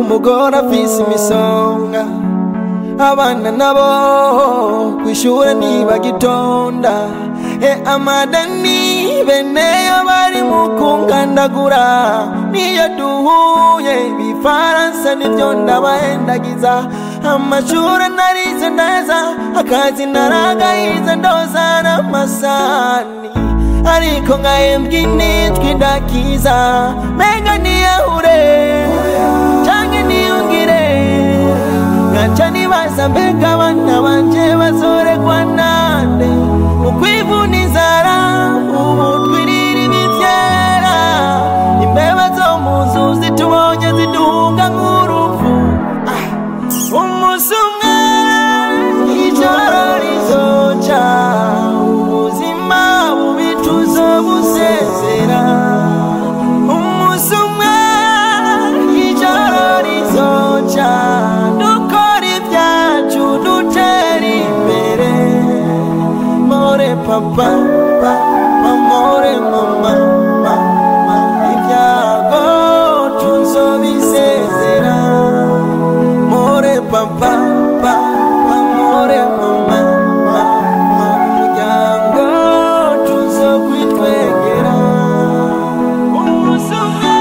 umugore afise imisonga abana nabo kwishure ntibagitonda e amadani beneyo bari mu kungandagura niyo duhuye ibifaransa nivyo ndabahendagiza amashure narize neza akazi naragahize ndoza n'amasani ariko ngahembwa initwi ndakiza menga niyahure canke niyungire ngaca nibaza mbega abana banje bazoregwa nande mu kwivuna inzara ubu twirira ibivyera imbeba zo mu nzu zitubonye ziduhunga nk'urupfu Ah, umunsi umwe ijoro rizoca ubuzima bubi tuzobusezera umunsi umwe ijoro rizoca dukora ibyacu dutera imbere more papa papa more mama mama ibyago tuzobisezera more papa papa more mama mama umuryango tuzokwitwegera umunsi umwe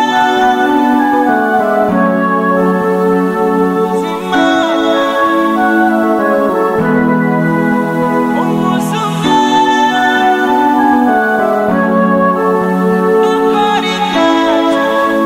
ubuzima umunsi umwe dukora ibyacu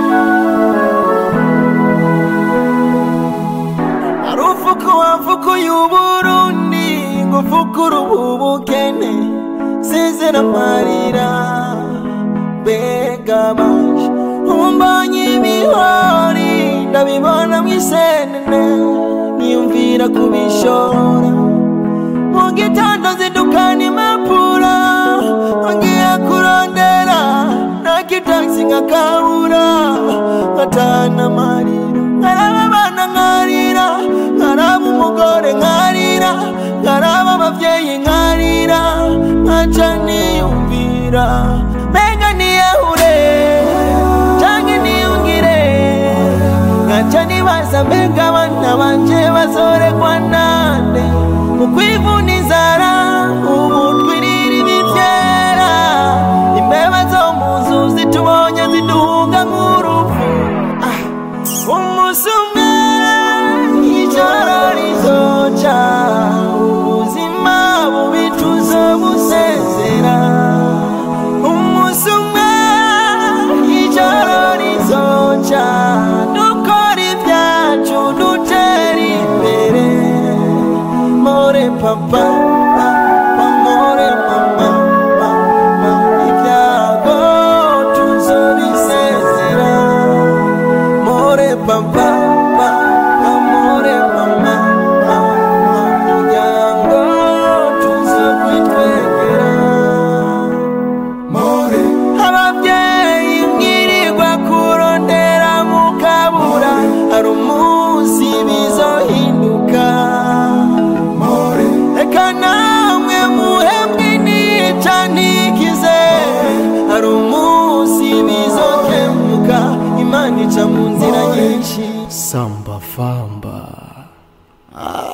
arufuku wafuku y'uburundi ngufukura ubukene sezera amarira mbega baje umbonye ibihori ndabibona mwisenene niyumvira kubishora mu gitondo zidukana impapuro ngiye kurondera nakitaxi nkakabura nkatana amarira nkaraba abana nkarira nkaraba umugore nkarira nkaraba abavyeyi nkarira nkaca niyumvira mbega niyahure canke niyungire ngaca nibaza mbega abana banje bazoregwa nande mu kwivuna inzara ubu twirira ibivyera imbeba zo mu nzu zitubonye ziduhunga nk'urupfu Ah, umunsi umwe ijoro rizoca ubuzima bubi tuzobusezera umunsi umwe ijoro rizoca dukora ibyacu dutera imbere more papa papa more mama mama ibyago tuzobisezera more papa papa more mama mama umuryango tuzokwitwegera more ababyeyi mwirirwa kurondera mukabura hari umunsi bizohinduka more reka namwe muhembwe nica ntikize hari umunsi bizokemuka imana ica mu nzira nyinshi Samba Famba. Ah,